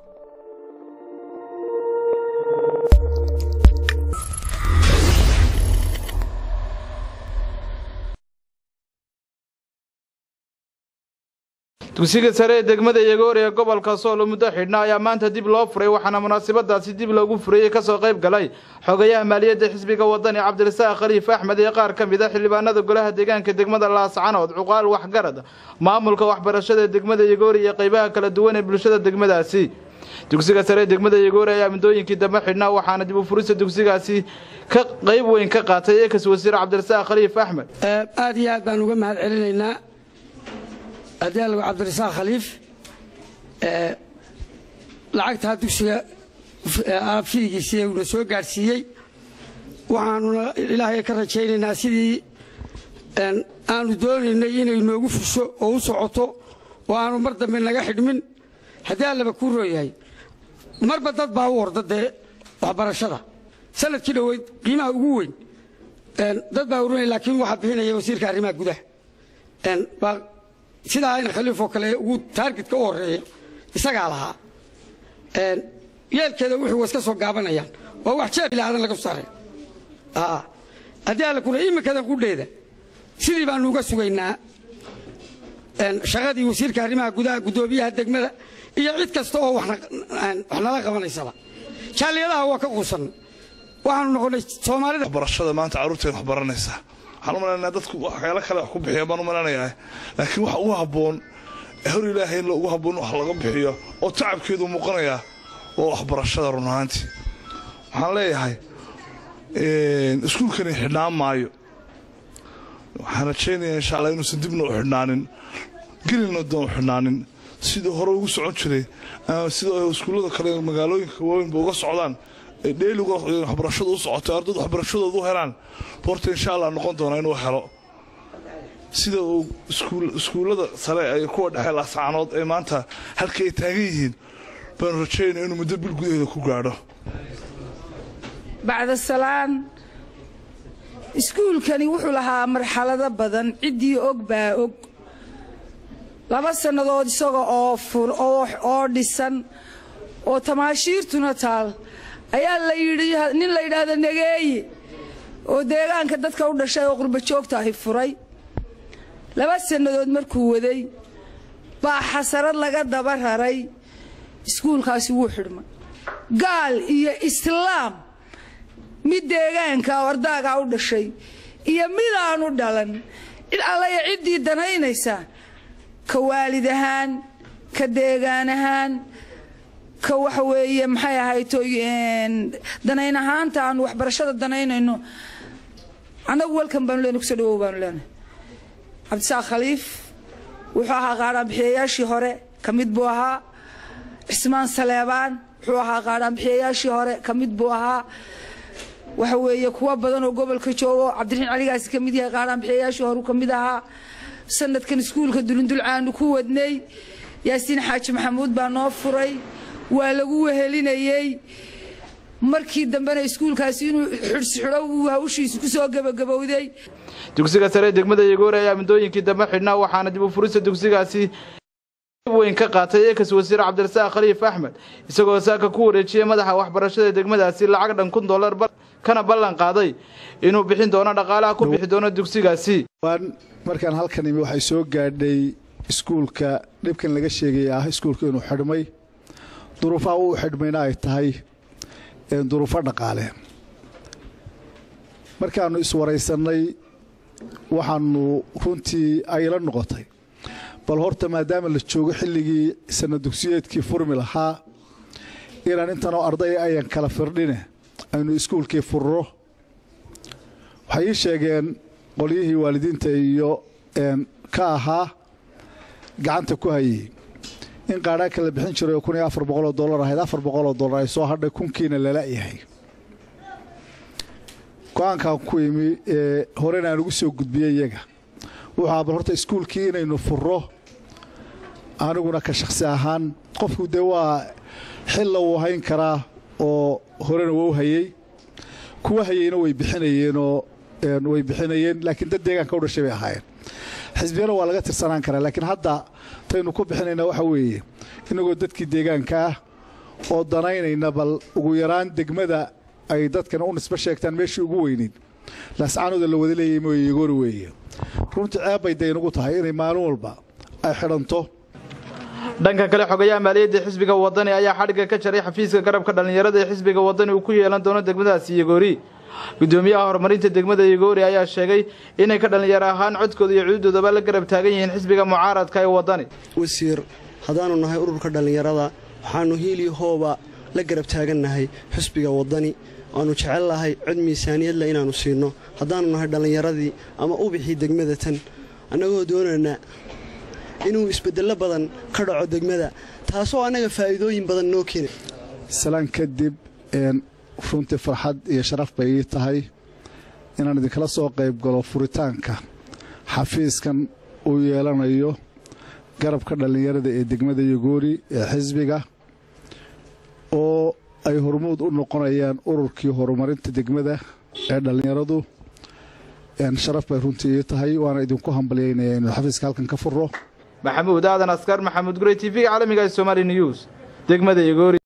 dugsiga sare ee degmada yagoor ee gobolka sool muddo xidhna ayaa maanta dib loo furay waxaana munaasabadaasi dib loogu furayey kasoo qayb galay xogayaha maaliyadda xisbiga wadani cabdirasaaq khaliif axmed iyo qaar ka mid a xildhibaanada golaha deegaanka degmada laascanood cuqaal waxgarad maamulka waxbarashada ee degmada yagoor iyo qaybaha kala duwan ee bulshada degmadaasi dugsiga sare ee degmada yagoor ayaa muddooyinkii dambe xidhnaa waxaana dib u furista dugsigaasi ka qayb weyn ka qaatay eekas wasiir cabdirasaaq khaliif axmed aad iyo aad baan uga mahad celinaynaa adeelgo cabdirasaaq khaliif lacagtaa dugsiga fiigiisii uuna soo gaadhsiiyey waxaanuna ilaahay ka rajaynaynaa sidii aanu doonaynay inay noogu fusho oo u socoto oo aanu mar dambe naga xidhmin haddii allaba kuu rooyahay marba dad baa u orda dee waxbarashada sanadkii dhoweyd qiimaha ugu weyn dad baa urinaya laakiin waxaa bixinaya wasiirka arrimaha gudaha sidaa in khaliifoo kale ugu taargetka u horeeya isagaa lahaa yeelkeeda wuxuu iska soo gaabanayaan waa wax jeeb ilaadan laga sare haddii alla kuna iminkadan qudheeda sidii baanu uga sugaynaa shaqadii wasiirka arrimaha gudaha guddoomiyaha degmada iyo cid kasta oo wax nala qabanaysaba jaaliyadaha waa ka quusan waxaanu noqonay soomaalida waxbarashada maanta carruurteen wax baranaysaa waxaan u malaynayaa dadku waxyaalo kale wax ku bixiya baan u malaynayaa laakiin waxa ugu habboon hor ilaahay in ugu habboon wax laga bixiyo oo tacabkeedu muuqanayaa waa waxbarashada run ahaantii waxaan leeyahay iskuulkani xidhnaan maayo waxaan rajaynayaa insha allah inuusan dibna u xidhnaanin gelina doon u xidhnaanin sidii hore ugu socon jiray sida iskuullada kale magaalooyinka waaweynba uga socdaan dheeliga waxbarashadu u socotay ardaydu waxbarashadoodu u helaan horta insha allah noqon doona inuu helo sida uu iskuullada sare ay kuwa dhexe laascaanood ee maanta halka ay taagan yihiin baanu rajaynaya inuu muddo bil gudaheeda ku gaadho bacda salaan iskuulkani wuxuu lahaa marxalado badan ciddii og baa og laba sannadood isaga oo dhisan oo tamaashiirtuna taal ayaa la yidhi nin la yidhaahdo nageeye oo deegaanka dadka u dhashay oo qurba joogta ahi furay laba sannadood markuu waday baa xasarad laga daba raray iskuulkaasi wuu xidhmay gaal iyo islaam mid deegaanka ardaagaa u dhashay iyo mid aanu dhalan cid allaya ciddii danaynaysa ka waalid ahaan ka deegaan ahaan ka waxa weeye maxay ahayto danayn ahaanta aanu waxbarashada danaynayno annagu welkan baanu leenahay kusoo dhawow baanu leenahay cabdisaaq khaliif wuxuu ahaa qaadhaanbixiyayaashii hore ka mid buu ahaa cismaan saleebaan wuxuu ahaa qaadhaanbixiyayaashii hore ka mid buu ahaa waxa weeye kuwa badan oo gobolka joogo cabdiraxiin caligaasi ka mid yahay qaadhaanbixiyayaashii hore ka mid ahaa sanadkan iskuulka dulindulcaanu ku wadnay yaasiin xaaji maxamuud baa noo furay waa lagu wehelinayey markii dambena iskuulkaasi inuu xidhsixidho uu hawshiisu ku soo gebagabowday dugsiga sare ee degmada yagoore ayaa muddooyinkii dambe xidhnaa waxaana dib u furista dugsigaasi weyn ka qaatay eekas wasiir cabdirasaaq khaliif axmed isagoo saaka ku wareejiyey madaxa waxbarashada degmadaasi lacag dhan kun dollar kana ballan qaaday inuu bixin doono dhaqaalaha ku bixi doono dugsigaasi markaan halkan imi waxay soo gaadhay iskuulka dhibkan laga sheegaya ah iskuulka inuu xidhmay duruufaha uu xidhmayna ay tahay duruufo dhaqaale markaannu iswaraysannay waxaannu runtii ayla noqotay bal horta maadaama la joogo xilligii sanad dugsiyeedkii furmi lahaa inaan intanoo arday ayan kala firdhine aynu iskuulkii furro waxay ii sheegeen qolyihii waalidiinta iyo ka ahaa gacanta ku hayey in qaadhaanka la bixin jiray oo kun iyo afar boqoloo dollar ahayd afar boqoloo dollar ay soo hadhay kunkiina lala yahay go-aankan ku imi ee horena aan ugu soo gudbiyey iyaga wuxuu ahaa bal horta iskuulkii inaynu furro aniguna ka shakhsi ahaan qofku dee waa xilla wuu hayn karaa oo horena wou hayey kuwa hayeyna way bixinayeenoo way bixinayeen laakiin dad deegaanka u dhashay bay ahaayeen xisbiyana waa laga tirsanaan karaa laakiin hadda taynu ku bixinaynaa waxa weeye inagoo dadkii deegaanka ah oo danaynayna bal ugu yaraan degmada ay dadkana u nisbo sheegtaan meeshii ugu weyneyd laascaanooda la wada leeyay mooye yegoori weeye runtii ceeb bay daynugu tahay inay maalin walba ay xidhanto dhanka kale xogayaha maaliyadda xisbiga wadani ayaa xadhigga ka jaray xafiiska garabka dhallinyarada ee xisbiga wadani uu ku yeelan doono degmadaasi yegoori gudoomiyaha horumarinta degmada yegoori ayaa sheegay inay ka dhallinyaro ahaan codkooda iyo cududoodaba la garab taagan yihiin xisbiga mucaaradka ee wadani wasiir haddaanu nahay ururka dhallinyarada waxaannu hiilii hooba la garab taagannahay xisbiga wadani waannu jecel lahay cod miisaaniyadle inaannu siinno haddaannu nahay dhallinyaradii ama ubixii degmada tan annagoo doonayna inuu isbeddello badan ka dhaco degmada taasoo annaga faa'iidooyin badan noo keena salaan kadib runtii farxad iyo sharaf bay ii tahay inaan idinkala soo qayb galo furitaanka xafiiskan uu yeelanayo garabka dhallinyarada ee degmada yogoori ee xisbiga oo ay hormuud u noqonayaan ururkii horumarinta degmada ee dhallinyaradu sharaf bay runtii ii tahay waana idinku hambalyaynaya inuu xafiiska halkan ka furo maxamuud aadan askar maxamuud gurey t v-ga caalamiga ee somali news degmada yegoori